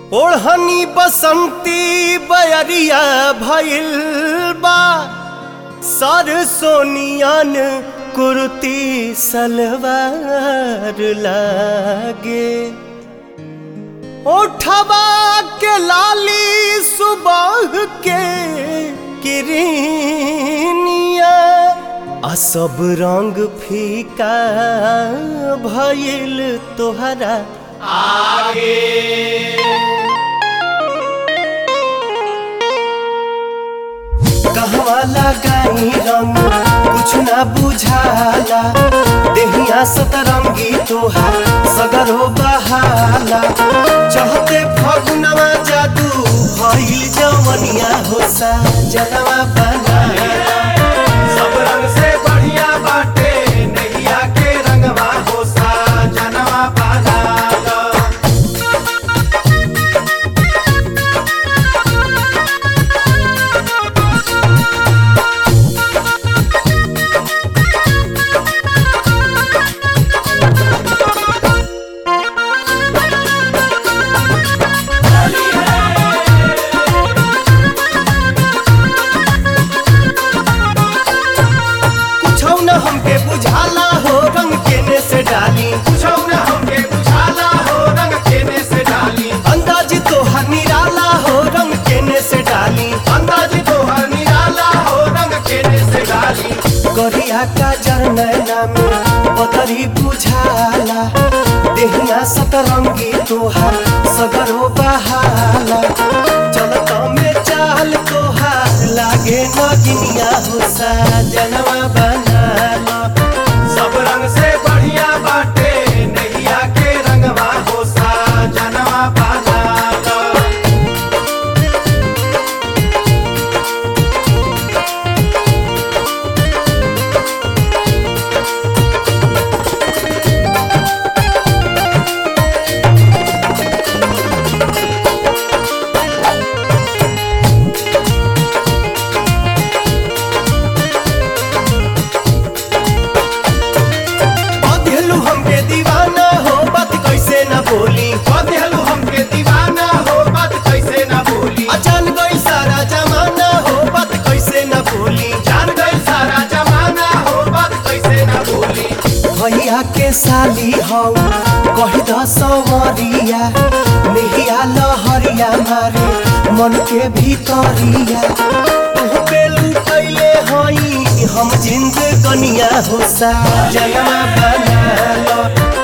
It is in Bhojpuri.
ओढ़नी बसंती बयरिया भइल बा सर सोनियन कुर्ती सलवार लागे ओठवा के लाली सुबह के किरनिया आ सब रंग फीका भइल तोहरा कहवा लगाई रंग कुछ ना बुझाला देहिया सतरंगी तोहार सगरो बहाला चहते फगुनवा जादू भइल जवनिया होसा जनवा बनाला सब रंग से बढ़िया बाटे नैया के रंगवा होसा जनवा पाला कुछौ न हमके बुझाला हो रंग केने से डाली पूछो न हमके बुझाला हो रंग केने से डाली अंदाज तोहर निराला हो रंग केने से डाली अंदाज तोहर निराला हो रंग केने से डाली करिया का जरनैना में बदरी बुझाला देहिया सतरंगी तोहार सगरो बहाला चलत में चाल तोहार लागे नगिनिया होसा जनवा बनाला सब रंग से बढ़िया बाटे नैया के रंगवा होसा जनवा पाला बधेलू हमके दीवाना हो बात कैसे न बोली बदलू हमके दीवाना हो बात कैसे न भूली अचान गई सारा जमाना हो बात कैसे न बोली जान गई सारा जमाना हो बात कैसे न भूली भैया के साली हौ कही द सवरिया नेहिया लहरिया मारे मन के भीतरिया तू पे लुटैले हई हम जिंद कनिया हो सा जनमा बना लो